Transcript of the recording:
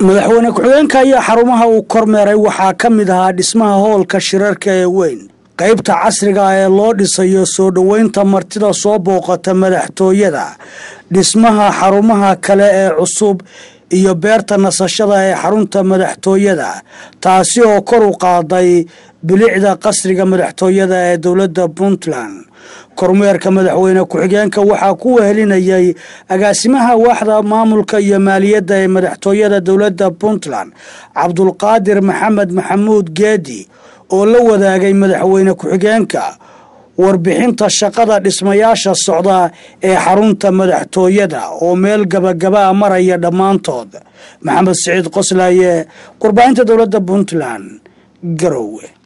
madaxweyne ku-xigeenka ayaa xarumaha uu kormeeray waxaa ka mid ahaa dhismaha hoolka shirarka ee weyn qaybta casriga ah ee loo dhisayo soo dhoweynta martida soo booqata madaxtooyada dhismaha xarumaha kale ee cusub iyo beerta nasashada ee xarunta madaxtooyada taasi oo kor u qaaday bilicda qasriga madaxtooyada ee dowladda puntland kormeerka madaxweyne ku-xigeenka waxaa ku wehelinayay agaasimaha waaxda maamulka iyo maaliyadda ee madaxtooyada dowladda puntland cabdulqaadir maxamed maxamuud geedi oo la wadaagay madaxweyne ku-xigeenka warbixinta shaqada dhismayaasha socda ee xarunta madaxtooyada oo meel gabagabaa maraya dhammaantood maxamed siciid qoslaaye warbaahinta dowladda puntland garowe